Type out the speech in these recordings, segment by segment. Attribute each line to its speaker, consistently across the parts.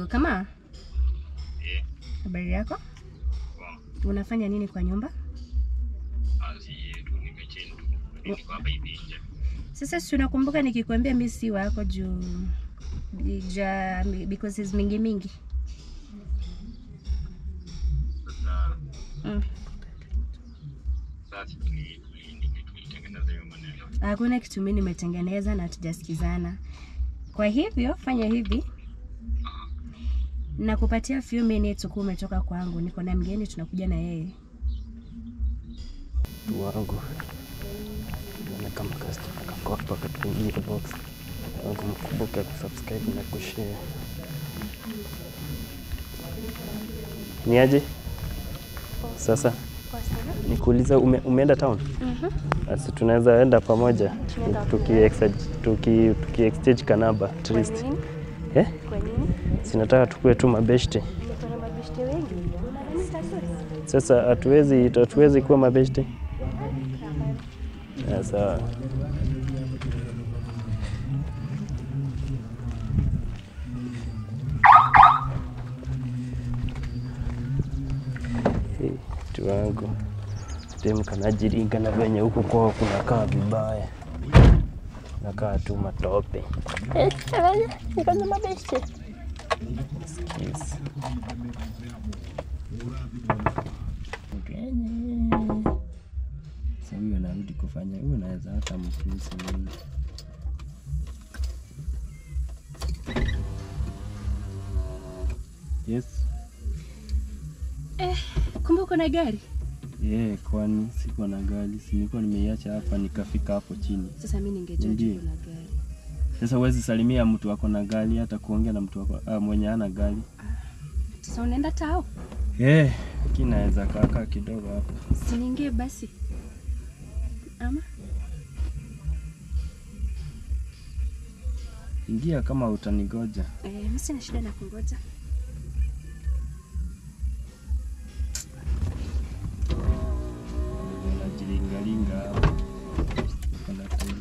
Speaker 1: yako kama
Speaker 2: Eh,
Speaker 1: habari yako
Speaker 2: poa.
Speaker 1: unafanya nini kwa nyumba
Speaker 2: Asi tu nimecheni tu. Niko hapa hivi nje.
Speaker 1: sasa si unakumbuka nikikwambia mi si wako juu ja because is mingi mingi
Speaker 2: Sasa
Speaker 1: mm.
Speaker 2: sasa tuli tuli tulitengeneza hiyo maneno.
Speaker 1: hakuna kitu mi nimetengeneza na tujasikizana kwa hivyo fanya hivi nakupatia few minutes ukuwa umetoka kwangu niko na mgeni tunakuja na yeye
Speaker 3: mtu wangu naona kama customer kako hapa katuingie box wangu mkumbuke kusubscribe na kushare ni aje sasa nikuuliza ume, umeenda town basi tunaweza enda pamoja tuki, tuki, tuki exchange kanaba at least eh?
Speaker 1: kwa nini
Speaker 3: sinataka tukue tu mabeshte
Speaker 1: niko na mabeshte wengi
Speaker 3: sasa hatuwezi hatuwezi kuwa mabeshte Ya, sawa Hey, mtu wangu dem kanajiringa na venye huku kwao kunakaa vibaya nakaa tu matope Excuse. Sasa huyo anarudi kufanya huyo, naweza hata mfusi mimi. Yes.
Speaker 1: kumbe uko na gari
Speaker 3: Yeah, kwani sikuwa na gari, si nilikuwa nimeiacha hapa nikafika hapo chini.
Speaker 1: sasa mi ningejua
Speaker 3: Ndiyo.
Speaker 1: uko na gari
Speaker 3: Sasa huwezi salimia mtu ako na gari, hata kuongea na mtu ako, ah, mwenye hana gari.
Speaker 1: sasa unaenda tao
Speaker 3: Yeah, lakini naweza kaakaa kidogo hapo.
Speaker 1: siniingie basi ama
Speaker 3: Ingia kama utanigoja.
Speaker 1: eh, mi sina shida na kungoja
Speaker 3: Unajilingalinga hapo. Kuna time.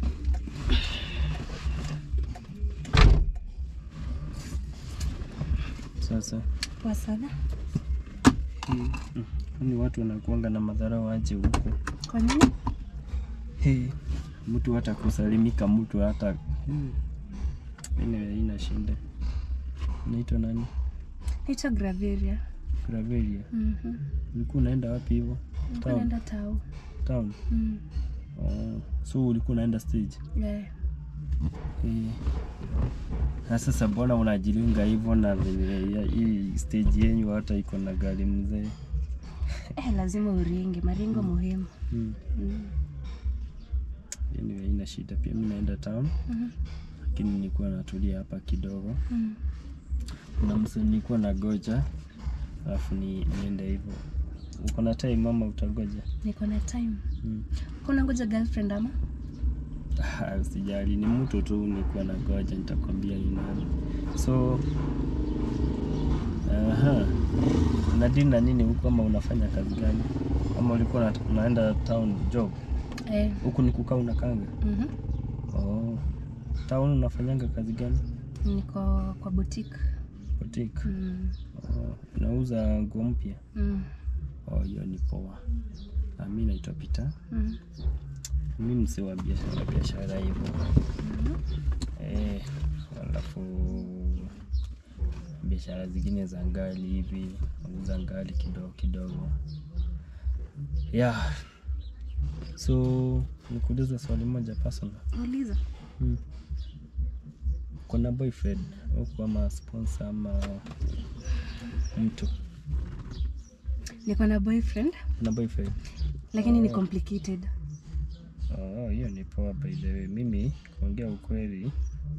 Speaker 3: Sasa
Speaker 1: poa sana
Speaker 3: hii, mm, kwani watu wanakuanga na madharau aje huko?
Speaker 1: kwa nini
Speaker 3: Hey, mtu hata kusalimika mtu hata hmm. Anyway, haina shida. Unaitwa nani?
Speaker 1: naitwa graveria
Speaker 3: Gravelia.
Speaker 1: Mhm.
Speaker 3: Ulikuwa unaenda wapi hivyo?
Speaker 1: Nilikuwa
Speaker 3: Town.
Speaker 1: naenda tao
Speaker 3: Town.
Speaker 1: Mm.
Speaker 3: Oh, so ulikuwa unaenda stage.
Speaker 1: Eh,
Speaker 3: Eh. Na sasa mbona unajilinga hivyo na venye ya- hii stage yenyu hata iko na gari mzee?
Speaker 1: eh, lazima uringe maringo muhimu
Speaker 3: Hmm.
Speaker 1: Mm.
Speaker 3: Anyway, haina shida. Pia mimi naenda town,
Speaker 1: Mhm.
Speaker 3: lakini nilikuwa natulia hapa kidogo.
Speaker 1: Mm.
Speaker 3: Kuna mse nilikuwa na goja alafu ni niende hivyo. Uko na time mama, utagoja?
Speaker 1: niko na time
Speaker 3: Mm.
Speaker 1: kuna ngoja girlfriend ama
Speaker 3: Ah, Usijali, ni mtu tu nilikuwa na goja, nitakwambia ni nani. So aha, unadili na nini huku, ama unafanya kazi gani, ama ulikuwa una- unaenda town job?
Speaker 1: eh.
Speaker 3: Huku ni kukaa unakanga?
Speaker 1: mhm.
Speaker 3: Oh, town unafanyanga kazi gani?
Speaker 1: niko kwa boutique
Speaker 3: Boutique.
Speaker 1: mm.
Speaker 3: Oh, unauza nguo mpya?
Speaker 1: Mm.
Speaker 3: Oh, hiyo ni poa. Ah, mi naitwa Peter.
Speaker 1: Mm.
Speaker 3: mi msee wa biashara biashara hivyo eh, alafu biashara zingine za ngali hivi nauza ngali kidogo kidogo yeah. So nikuuliza swali moja personal.
Speaker 1: uliza
Speaker 3: Hmm. Kuna boyfriend huku ama sponsor ama mtu?
Speaker 1: niko na boyfriend
Speaker 3: Kuna boyfriend?
Speaker 1: lakini ni
Speaker 3: Oh.
Speaker 1: complicated
Speaker 3: Oh, hiyo ni poa by the way. Mimi kuongea ukweli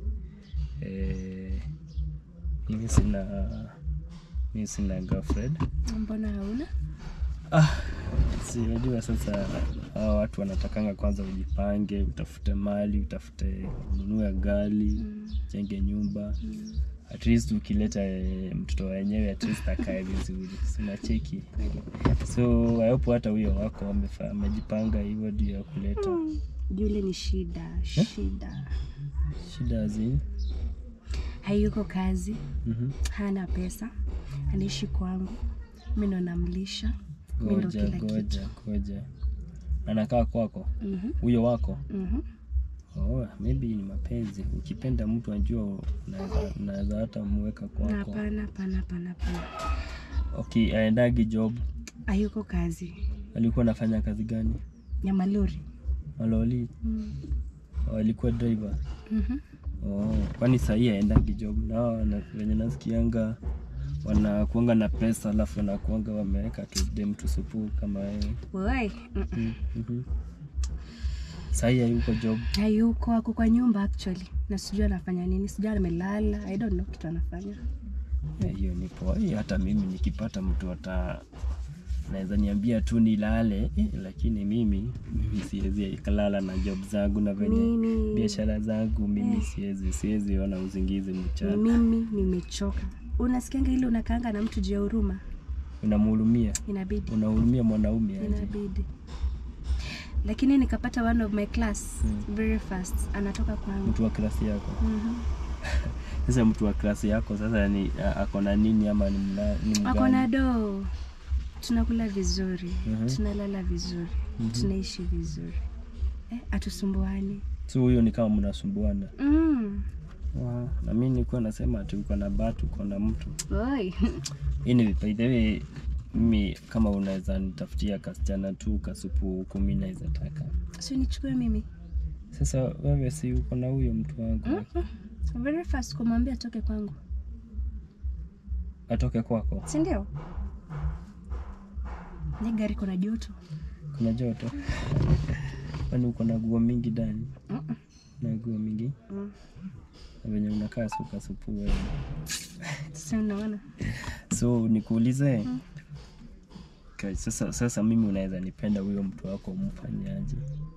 Speaker 3: eh, hivi sina mimi sina girlfriend.
Speaker 1: mbona hauna
Speaker 3: Ah, si unajua sasa hawa watu wanatakanga kwanza ujipange, utafute mali, utafute ununue gari,
Speaker 1: mm.
Speaker 3: jenge nyumba.
Speaker 1: Mm.
Speaker 3: At least ukileta eh, mtoto wenyewe at least akae vizuri. Sina cheki. So I hope hata huyo wako wamefa- amejipanga hivyo ndio ya kuleta
Speaker 1: yule ni shida shida
Speaker 3: shida zi
Speaker 1: hayuko kazi
Speaker 3: Mhm.
Speaker 1: hana pesa anaishi kwangu mi ndo namlisha mi ndo
Speaker 3: Ngoja,
Speaker 1: kila kitu
Speaker 3: ngoja, ngoja. Anakaa kwako
Speaker 1: Mhm,
Speaker 3: huyo wako?
Speaker 1: mhm.
Speaker 3: Oh, maybe ni mapenzi. Ukipenda mtu anjua unaweza unaweza hata mweka kwako.
Speaker 1: hapana hapana hapana hapana
Speaker 3: Okay, aendagi job.
Speaker 1: hayuko kazi
Speaker 3: Alikuwa anafanya kazi gani?
Speaker 1: ya malori
Speaker 3: Maloli.
Speaker 1: Mm.
Speaker 3: Oh, alikuwa driver.
Speaker 1: Mhm.
Speaker 3: Oh, kwani sahii aendagi job na wao na- wenye nasikianga wanakuanga na pesa alafu wanakuanga wameweka tu dem tusupu kama wewe.
Speaker 1: Woi, mm,
Speaker 3: Mm, mhm. Sahii hayuko job.
Speaker 1: hayuko ako kwa nyumba actually na sijui anafanya nini sijui amelala i don't know kitu anafanya
Speaker 3: Eh, hiyo ni poa. Eh, hata mimi nikipata mtu hata naweza niambia tu nilale eh, lakini mimi mimi siwezi kalala na job zangu na venye
Speaker 1: mimi
Speaker 3: biashara zangu mimi siwezi siwezi ona uzingizi
Speaker 1: ni
Speaker 3: mchana.
Speaker 1: mimi nimechoka unasikianga ile unakaanga na mtu juu ya huruma
Speaker 3: Unamhurumia,
Speaker 1: inabidi
Speaker 3: unahurumia mwanaume aje?
Speaker 1: inabidi lakini nikapata one of my class
Speaker 3: Mm.
Speaker 1: very fast anatoka kwangu
Speaker 3: Mtu wa klasi yako.
Speaker 1: Mhm.
Speaker 3: Sasa mtu wa klasi yako sasa ni a- ako na nini ama ni, mna, ni
Speaker 1: ako na
Speaker 3: mgani?
Speaker 1: doo tunakula vizuri
Speaker 3: Mhm.
Speaker 1: tunalala vizuri
Speaker 3: Mhm.
Speaker 1: tunaishi vizuri eh, atusumbuani
Speaker 3: So huyo ni kama mnasumbuana.
Speaker 1: mm.
Speaker 3: Wow. Na mimi nilikuwa nasema ati uko na batu, uko na mtu.
Speaker 1: Oi.
Speaker 3: Anyway, by the way, mimi kama unaweza nitafutia kasichana tu kasupu huku mimi naweza taka.
Speaker 1: si nichukue mimi
Speaker 3: Sasa wewe si uko na huyo mtu wangu
Speaker 1: Mm-mm. very fast kumwambia atoke kwangu
Speaker 3: atoke kwako,
Speaker 1: si ndio ni gari kuna joto
Speaker 3: kuna joto kwani uko na guo mingi ndani?
Speaker 1: Mm-mm.
Speaker 3: Na guo mingi
Speaker 1: Mm.
Speaker 3: na venye unakaa suka supu wewe.
Speaker 1: sasa unaona
Speaker 3: So nikuulize
Speaker 1: Mm.
Speaker 3: Okay, sasa, sasa mimi unaweza nipenda huyo mtu wako umfanyaje?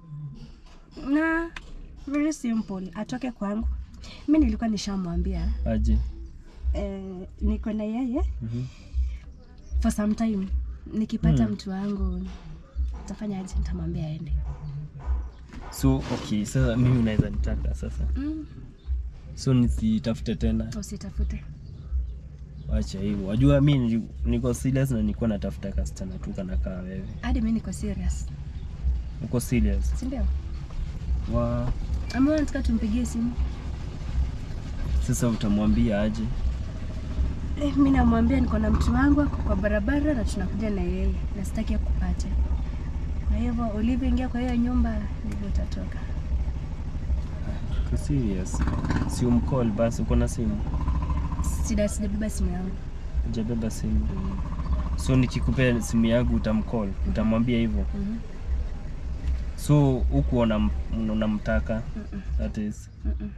Speaker 1: na very simple atoke kwangu mi nilikuwa nishamwambia
Speaker 3: Aje?
Speaker 1: eh, niko na yeye
Speaker 3: Mhm.
Speaker 1: for some time nikipata
Speaker 3: Hmm.
Speaker 1: mtu wangu tafanya aje nitamwambia aende
Speaker 3: So okay, sasa mimi unaweza nitaka sasa,
Speaker 1: mm.
Speaker 3: so nisitafute tena,
Speaker 1: usitafute
Speaker 3: wacha hivyo. Wajua mi nili- niko serious na nilikuwa natafuta kasichana tu kana kaa wewe.
Speaker 1: hadi mi niko serious
Speaker 3: Uko serious?
Speaker 1: sindio
Speaker 3: Wa
Speaker 1: ama nataka tumpigie simu
Speaker 3: sasa utamwambia aje?
Speaker 1: eh, mi namwambia niko na mtu wangu ako kwa barabara na tunakuja na yeye na sitaki akupate kwa hivyo ulivyoingia kwa hiyo nyumba ndivyo utatoka
Speaker 3: Uko serious? Si umcall basi, uko na simu?
Speaker 1: sida sijabeba simu yangu
Speaker 3: Hujabeba simu? So nikikupea simu yangu utamcall, utamwambia hivyo?
Speaker 1: Mhm.
Speaker 3: So huku unam- unamtaka
Speaker 1: Mm-mm.
Speaker 3: that is
Speaker 1: Mm-mm.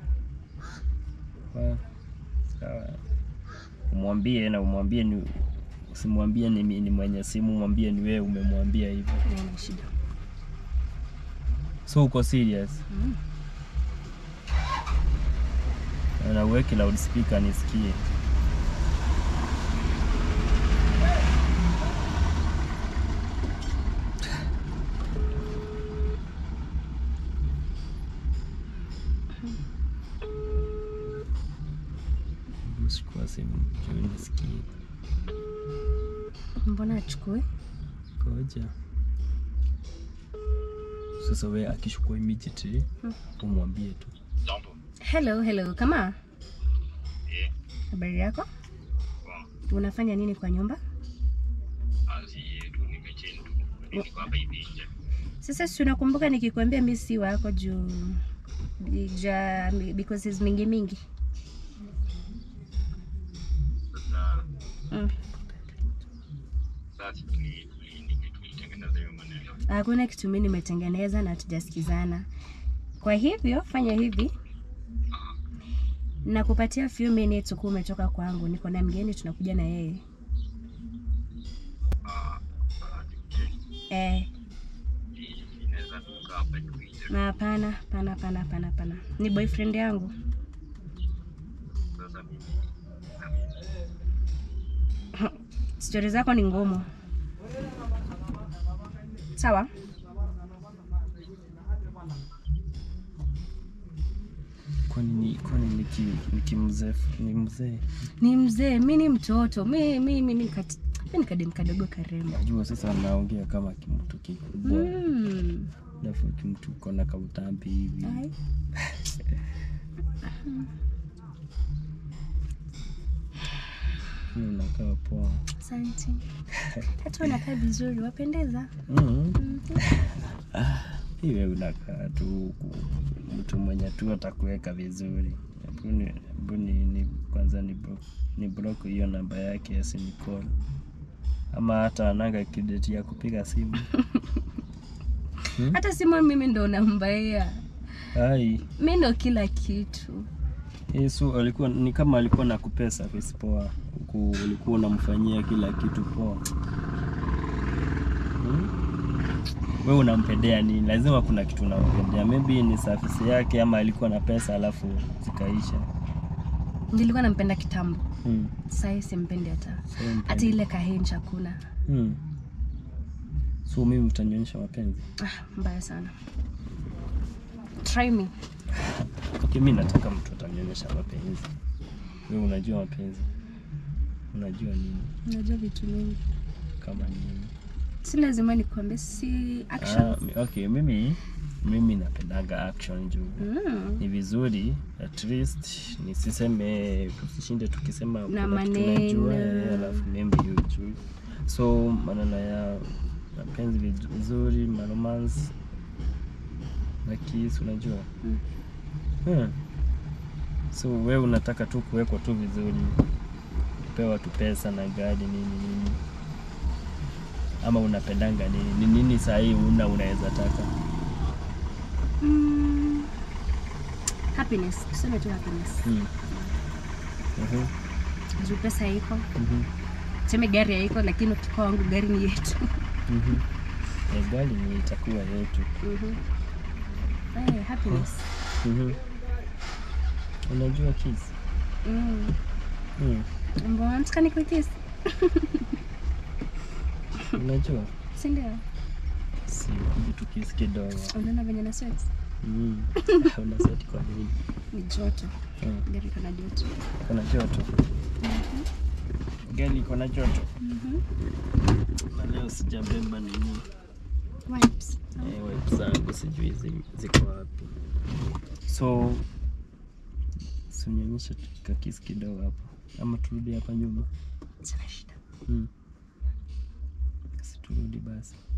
Speaker 3: Wa- sawa. Umwambie na umwambie ni usimwambie ni, ni mwenye simu, mwambie ni wewe umemwambia hivyo.
Speaker 1: Haina shida
Speaker 3: So uko serious?
Speaker 1: Mm.
Speaker 3: Na uweke loudspeaker nisikie. Chukua simu juu nisikie.
Speaker 1: mbona achukue
Speaker 3: Ngoja. Sasa we akishukua immediately
Speaker 1: Hmm.
Speaker 3: umwambie tu.
Speaker 2: Jambo.
Speaker 1: hello hello kama
Speaker 2: Eh,
Speaker 1: habari yako
Speaker 2: kwa
Speaker 1: unafanya nini kwa nyumba
Speaker 2: kazi yetu nimechendu. Niko hapa hivi nje.
Speaker 1: sasa si unakumbuka nikikwambia mi si wako juu ja because is mingi mingi
Speaker 2: Sasa
Speaker 1: mm.
Speaker 2: sasa tuli tuli nini tulitengeneza hiyo maneno.
Speaker 1: hakuna kitu mi nimetengeneza na tujasikizana kwa hivyo fanya hivi nakupatia few minutes ukuwa umetoka kwangu niko na mgeni tunakuja na yeye
Speaker 2: Ah, ah, okay.
Speaker 1: eh,
Speaker 2: Hii inaweza kukaa hapa hivi nje.
Speaker 1: na hapana hapana hapana hapana hapana ni boyfriend yangu
Speaker 2: Sasa mimi na mimi
Speaker 1: stori zako ni ngumu sawa
Speaker 3: kwani ni kwani niki nikimzee ni mzee
Speaker 1: Ni mzee, mi ni mtoto. Mi mi mi ni kati mi ni kadem kadogo karembo.
Speaker 3: najua sasa naongea kama kimtu kikubwa
Speaker 1: Mm.
Speaker 3: alafu kimtu kona kautambi hivi
Speaker 1: Ai.
Speaker 3: Lakini unakaa poa
Speaker 1: Asante. Hata unakaa vizuri, wapendeza.
Speaker 3: mm.
Speaker 1: Mhm.
Speaker 3: iwe unakaa tu huku mtu mwenye tu atakuweka vizuri Hebu ni- hebu ni, ni kwanza ni block, ni block hiyo namba yake asinicall ama hata ananga kideti ya kupiga simu
Speaker 1: Hata simu mimi ndo nambaia.
Speaker 3: ai
Speaker 1: Mi ndo kila kitu.
Speaker 3: Yesu alikuwa ni kama alikuwa na kupea service poa huku ulikuwa unamfanyia kila kitu poa hmm? we unampendea nini lazima kuna kitu unampendea maybe ni service yake ama alikuwa na pesa alafu zikaisha
Speaker 1: Nilikuwa nampenda kitambo.
Speaker 3: hmm.
Speaker 1: Sahii simpendi hata.
Speaker 3: So, mpendi.
Speaker 1: Hata ile kahenji hakuna.
Speaker 3: hmm. so mimi utanionyesha mapenzi
Speaker 1: Ah, mbaya sana. Try me.
Speaker 3: okay, mi nataka mtu atanionyesha mapenzi we unajua mapenzi unajua nini
Speaker 1: Unajua vitu mingi.
Speaker 3: kama nini
Speaker 1: Si lazima nikuambie, si action.
Speaker 3: Ah, mi- okay, mimi mimi napendaga action juu
Speaker 1: Mm.
Speaker 3: ni vizuri at least nisiseme tusishinde tukisema
Speaker 1: Na
Speaker 3: kuna kitu
Speaker 1: maneno.
Speaker 3: najua, eh, alafu maybe hujui so maneno ya mapenzi vizu- vizuri maromance na kiss unajua
Speaker 1: Mm.
Speaker 3: hmm. so we unataka tu kuwekwa tu vizuri kupewa tu pesa na gari nini nini ama unapendanga nini ni nini sahii una unaweza taka
Speaker 1: Mm. Happiness. Tuseme tu happiness.
Speaker 3: hmm. Mhm,
Speaker 1: Juu pesa iko.
Speaker 3: mhm,
Speaker 1: Tuseme gari haiko lakini ukikuwa wangu gari ni yetu.
Speaker 3: mhm. Eh, gari ni itakuwa yetu
Speaker 1: Mhm. Eh, happiness.
Speaker 3: Mhm. unajua kiss
Speaker 1: Mm.
Speaker 3: hmm.
Speaker 1: Mbona nataka nikukiss?
Speaker 3: unajua
Speaker 1: Si ndio?
Speaker 3: si kuja tukisi kidogo
Speaker 1: Unaona venye na sweat?
Speaker 3: mm. unaseti kwa nini
Speaker 1: Ni joto.
Speaker 3: hmm.
Speaker 1: Gari iko na joto.
Speaker 3: kuna joto gari iko na joto
Speaker 1: Mhm.
Speaker 3: na leo sijabeba nini
Speaker 1: Wipes.
Speaker 3: eh, wipe zangu sijui zi- ziko wapi so sunionyesha kakisi kidogo hapo ama turudi hapa nyuma
Speaker 1: Sina shida.
Speaker 3: hmm. si turudi basi